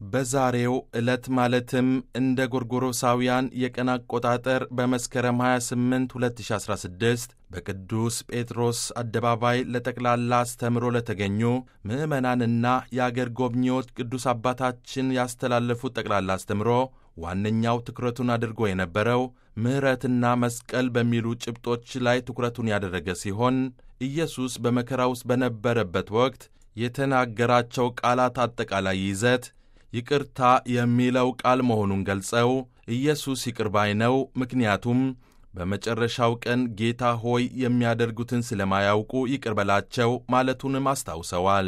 በዛሬው ዕለት ማለትም እንደ ጎርጎሮሳውያን የቀን አቆጣጠር በመስከረም 28 2016 በቅዱስ ጴጥሮስ አደባባይ ለጠቅላላ አስተምሮ ለተገኙ ምዕመናንና የአገር ጎብኚዎች ቅዱስ አባታችን ያስተላለፉት ጠቅላላ አስተምሮ ዋነኛው ትኩረቱን አድርጎ የነበረው ምሕረትና መስቀል በሚሉ ጭብጦች ላይ ትኩረቱን ያደረገ ሲሆን ኢየሱስ በመከራ ውስጥ በነበረበት ወቅት የተናገራቸው ቃላት አጠቃላይ ይዘት ይቅርታ የሚለው ቃል መሆኑን ገልጸው ኢየሱስ ይቅር ባይ ነው፣ ምክንያቱም በመጨረሻው ቀን ጌታ ሆይ የሚያደርጉትን ስለማያውቁ ይቅር በላቸው ማለቱንም አስታውሰዋል።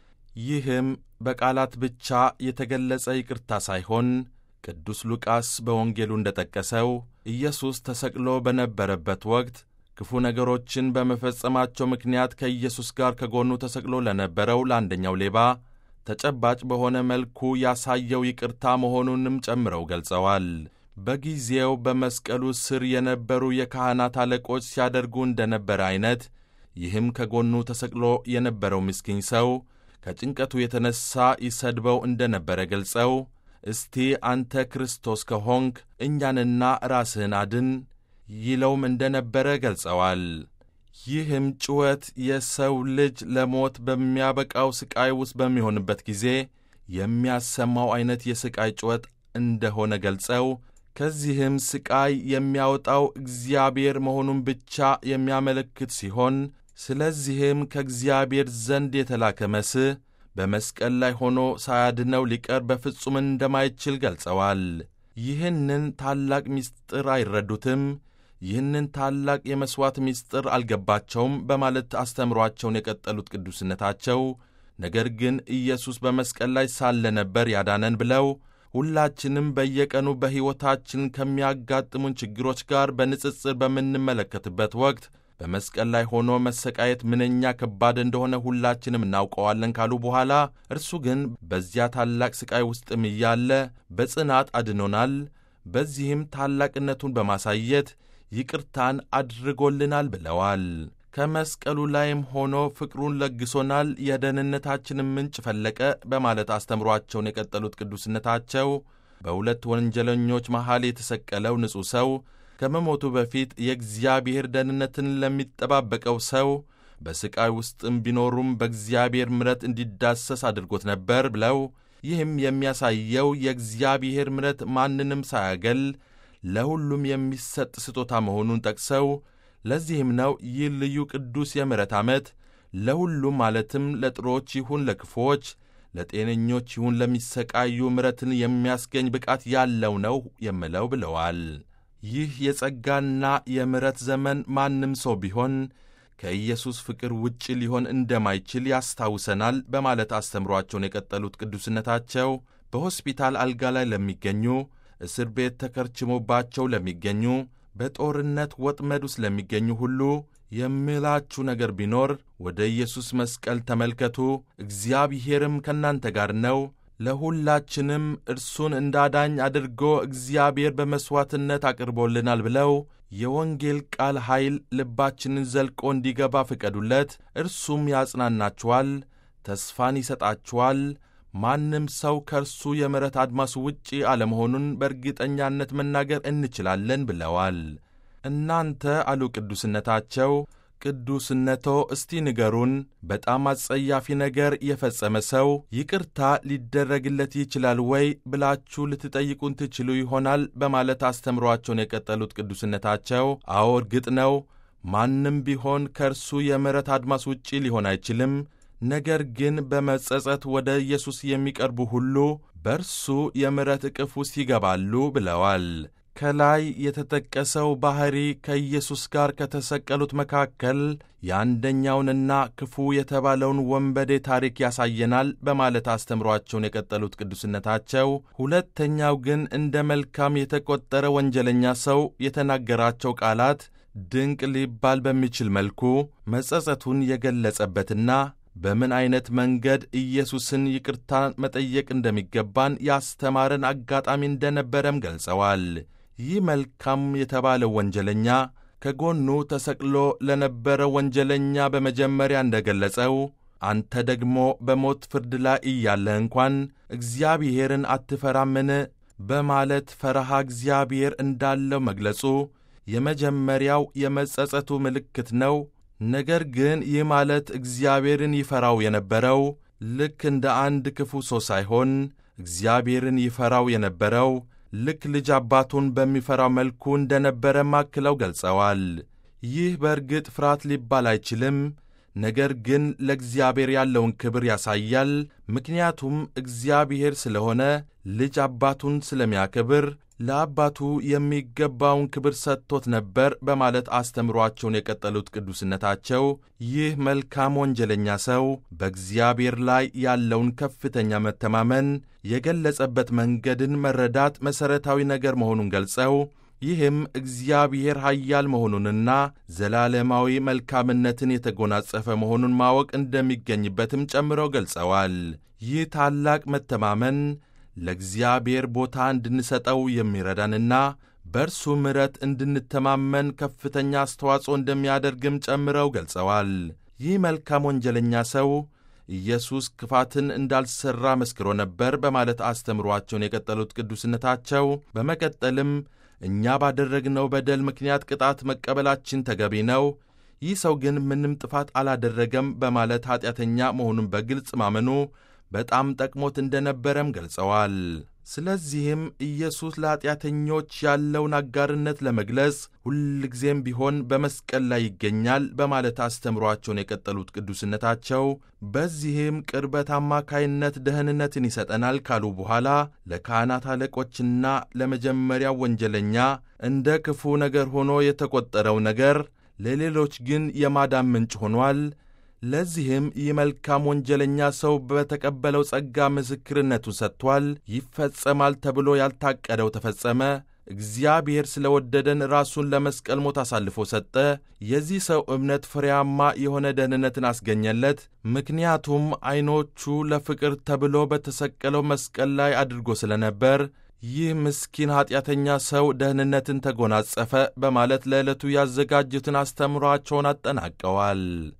ይህም በቃላት ብቻ የተገለጸ ይቅርታ ሳይሆን ቅዱስ ሉቃስ በወንጌሉ እንደጠቀሰው ኢየሱስ ተሰቅሎ በነበረበት ወቅት ክፉ ነገሮችን በመፈጸማቸው ምክንያት ከኢየሱስ ጋር ከጎኑ ተሰቅሎ ለነበረው ለአንደኛው ሌባ ተጨባጭ በሆነ መልኩ ያሳየው ይቅርታ መሆኑንም ጨምረው ገልጸዋል። በጊዜው በመስቀሉ ስር የነበሩ የካህናት አለቆች ሲያደርጉ እንደነበረ ዐይነት ይህም ከጎኑ ተሰቅሎ የነበረው ምስኪን ሰው ከጭንቀቱ የተነሣ ይሰድበው እንደነበረ ገልጸው እስቲ አንተ ክርስቶስ ከሆንክ እኛንና ራስህን አድን ይለውም እንደነበረ ገልጸዋል። ይህም ጩኸት የሰው ልጅ ለሞት በሚያበቃው ሥቃይ ውስጥ በሚሆንበት ጊዜ የሚያሰማው ዐይነት የሥቃይ ጩኸት እንደሆነ ገልጸው ከዚህም ሥቃይ የሚያወጣው እግዚአብሔር መሆኑን ብቻ የሚያመለክት ሲሆን ስለዚህም ከእግዚአብሔር ዘንድ የተላከ መስህ በመስቀል ላይ ሆኖ ሳያድነው ሊቀር በፍጹም እንደማይችል ገልጸዋል። ይህንን ታላቅ ምስጢር አይረዱትም። ይህንን ታላቅ የመሥዋዕት ምስጢር አልገባቸውም በማለት አስተምሯቸውን የቀጠሉት ቅዱስነታቸው ነገር ግን ኢየሱስ በመስቀል ላይ ሳለ ነበር ያዳነን ብለው ሁላችንም በየቀኑ በሕይወታችን ከሚያጋጥሙን ችግሮች ጋር በንጽጽር በምንመለከትበት ወቅት በመስቀል ላይ ሆኖ መሰቃየት ምንኛ ከባድ እንደሆነ ሁላችንም እናውቀዋለን ካሉ በኋላ እርሱ ግን በዚያ ታላቅ ሥቃይ ውስጥም እያለ በጽናት አድኖናል። በዚህም ታላቅነቱን በማሳየት ይቅርታን አድርጎልናል ብለዋል። ከመስቀሉ ላይም ሆኖ ፍቅሩን ለግሶናል፣ የደህንነታችንን ምንጭ ፈለቀ በማለት አስተምሯቸውን የቀጠሉት ቅዱስነታቸው በሁለት ወንጀለኞች መሃል የተሰቀለው ንጹሕ ሰው ከመሞቱ በፊት የእግዚአብሔር ደህንነትን ለሚጠባበቀው ሰው በሥቃይ ውስጥም ቢኖሩም በእግዚአብሔር ምሕረት እንዲዳሰስ አድርጎት ነበር ብለው ይህም የሚያሳየው የእግዚአብሔር ምሕረት ማንንም ሳያገል ለሁሉም የሚሰጥ ስጦታ መሆኑን ጠቅሰው ለዚህም ነው ይህ ልዩ ቅዱስ የምሕረት ዓመት ለሁሉም ማለትም ለጥሮች ይሁን ለክፎች፣ ለጤነኞች ይሁን ለሚሰቃዩ ምሕረትን የሚያስገኝ ብቃት ያለው ነው የምለው ብለዋል። ይህ የጸጋና የምሕረት ዘመን ማንም ሰው ቢሆን ከኢየሱስ ፍቅር ውጭ ሊሆን እንደማይችል ያስታውሰናል በማለት አስተምሯቸውን የቀጠሉት ቅዱስነታቸው በሆስፒታል አልጋ ላይ ለሚገኙ፣ እስር ቤት ተከርችሞባቸው ለሚገኙ፣ በጦርነት ወጥመድ ውስጥ ለሚገኙ ሁሉ የምላችሁ ነገር ቢኖር ወደ ኢየሱስ መስቀል ተመልከቱ፣ እግዚአብሔርም ከእናንተ ጋር ነው ለሁላችንም እርሱን እንዳዳኝ አድርጎ እግዚአብሔር በመሥዋዕትነት አቅርቦልናል ብለው የወንጌል ቃል ኃይል ልባችንን ዘልቆ እንዲገባ ፍቀዱለት። እርሱም ያጽናናችኋል፣ ተስፋን ይሰጣችኋል። ማንም ሰው ከእርሱ የምሕረት አድማሱ ውጪ አለመሆኑን በእርግጠኛነት መናገር እንችላለን ብለዋል። እናንተ አሉ ቅዱስነታቸው ቅዱስነቶ እስቲ ንገሩን፣ በጣም አጸያፊ ነገር የፈጸመ ሰው ይቅርታ ሊደረግለት ይችላል ወይ ብላችሁ ልትጠይቁን ትችሉ ይሆናል በማለት አስተምሯቸውን የቀጠሉት ቅዱስነታቸው አዎ እርግጥ ነው ማንም ቢሆን ከእርሱ የምሕረት አድማስ ውጪ ሊሆን አይችልም። ነገር ግን በመጸጸት ወደ ኢየሱስ የሚቀርቡ ሁሉ በእርሱ የምሕረት ዕቅፍ ውስጥ ይገባሉ ብለዋል። ከላይ የተጠቀሰው ባሕሪ ከኢየሱስ ጋር ከተሰቀሉት መካከል የአንደኛውንና ክፉ የተባለውን ወንበዴ ታሪክ ያሳየናል በማለት አስተምሯቸውን የቀጠሉት ቅዱስነታቸው፣ ሁለተኛው ግን እንደ መልካም የተቆጠረ ወንጀለኛ ሰው የተናገራቸው ቃላት ድንቅ ሊባል በሚችል መልኩ መጸጸቱን የገለጸበትና በምን ዐይነት መንገድ ኢየሱስን ይቅርታ መጠየቅ እንደሚገባን ያስተማረን አጋጣሚ እንደነበረም ገልጸዋል። ይህ መልካም የተባለው ወንጀለኛ ከጎኑ ተሰቅሎ ለነበረ ወንጀለኛ በመጀመሪያ እንደ ገለጸው አንተ ደግሞ በሞት ፍርድ ላይ እያለህ እንኳን እግዚአብሔርን አትፈራምን? በማለት ፈረሃ እግዚአብሔር እንዳለው መግለጹ የመጀመሪያው የመጸጸቱ ምልክት ነው። ነገር ግን ይህ ማለት እግዚአብሔርን ይፈራው የነበረው ልክ እንደ አንድ ክፉ ሰው ሳይሆን እግዚአብሔርን ይፈራው የነበረው ልክ ልጅ አባቱን በሚፈራው መልኩ እንደነበረ ማክለው ገልጸዋል። ይህ በእርግጥ ፍርሃት ሊባል አይችልም፣ ነገር ግን ለእግዚአብሔር ያለውን ክብር ያሳያል። ምክንያቱም እግዚአብሔር ስለሆነ ልጅ አባቱን ስለሚያከብር ለአባቱ የሚገባውን ክብር ሰጥቶት ነበር በማለት አስተምሯቸውን የቀጠሉት ቅዱስነታቸው ይህ መልካም ወንጀለኛ ሰው በእግዚአብሔር ላይ ያለውን ከፍተኛ መተማመን የገለጸበት መንገድን መረዳት መሠረታዊ ነገር መሆኑን ገልጸው ይህም እግዚአብሔር ኃያል መሆኑንና ዘላለማዊ መልካምነትን የተጎናጸፈ መሆኑን ማወቅ እንደሚገኝበትም ጨምረው ገልጸዋል። ይህ ታላቅ መተማመን ለእግዚአብሔር ቦታ እንድንሰጠው የሚረዳንና በእርሱ ምሕረት እንድንተማመን ከፍተኛ አስተዋጽኦ እንደሚያደርግም ጨምረው ገልጸዋል። ይህ መልካም ወንጀለኛ ሰው ኢየሱስ ክፋትን እንዳልሠራ መስክሮ ነበር በማለት አስተምሯቸውን የቀጠሉት ቅዱስነታቸው በመቀጠልም እኛ ባደረግነው በደል ምክንያት ቅጣት መቀበላችን ተገቢ ነው፣ ይህ ሰው ግን ምንም ጥፋት አላደረገም በማለት ኀጢአተኛ መሆኑን በግልጽ ማመኑ በጣም ጠቅሞት እንደነበረም ገልጸዋል። ስለዚህም ኢየሱስ ለኀጢአተኞች ያለውን አጋርነት ለመግለጽ ሁልጊዜም ቢሆን በመስቀል ላይ ይገኛል በማለት አስተምሯቸውን የቀጠሉት ቅዱስነታቸው በዚህም ቅርበት አማካይነት ደህንነትን ይሰጠናል ካሉ በኋላ ለካህናት አለቆችና ለመጀመሪያው ወንጀለኛ እንደ ክፉ ነገር ሆኖ የተቆጠረው ነገር ለሌሎች ግን የማዳን ምንጭ ሆኗል። ለዚህም ይህ መልካም ወንጀለኛ ሰው በተቀበለው ጸጋ ምስክርነቱን ሰጥቷል። ይፈጸማል ተብሎ ያልታቀደው ተፈጸመ። እግዚአብሔር ስለ ወደደን ራሱን ለመስቀል ሞት አሳልፎ ሰጠ። የዚህ ሰው እምነት ፍሬያማ የሆነ ደህንነትን አስገኘለት። ምክንያቱም ዐይኖቹ ለፍቅር ተብሎ በተሰቀለው መስቀል ላይ አድርጎ ስለነበር ይህ ምስኪን ኀጢአተኛ ሰው ደህንነትን ተጎናጸፈ በማለት ለዕለቱ ያዘጋጁትን አስተምሯቸውን አጠናቀዋል።